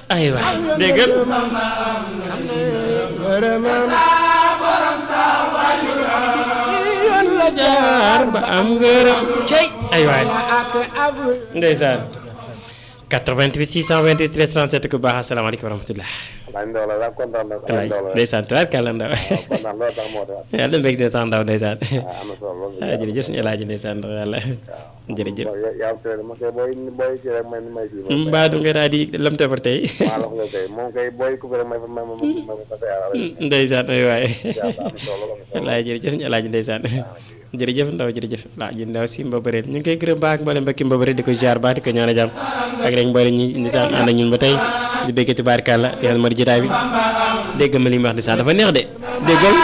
aywa déggal yoon la jaar ba am ngërëm cey ay waay ndeysaan 88 628 13 37 ku baax asalaamaaleykum wa rahmatulah laaj ndaw la daal kontaan na waay ndeysaan tubaarkàlla ndaw kontaan loolu tax moo tax yàlla mbég de tax ndaw ndeysaan am na solo loolu ah jërëjëf suñu elaaji ndeysaan ndax yàlla jërëjëf yaa am teel ma koy booy booy ci rek may may ci mbaa du nga daal di lam tefar tey maa la ko kay moom kay booy ku rek may may may may ma tey ndeysaan ay waay am na solo am na solo wallaay jërëjëf suñu elaaji ndeysaan jërëjëf ndaw jërëjëf laaji ndaw si mbabëreel ñu ngi koy gërëm baax mboolem mbokki mbabëreel di ko ziar baax di ko ñaan a jàmm ak rek mboolem ñi ndeysaan ànd ak ñun ba tey di béggati baarkàlla yàlla ma di jotaay bi dégg ma li mu wax ndeysaan dafa neex de déggal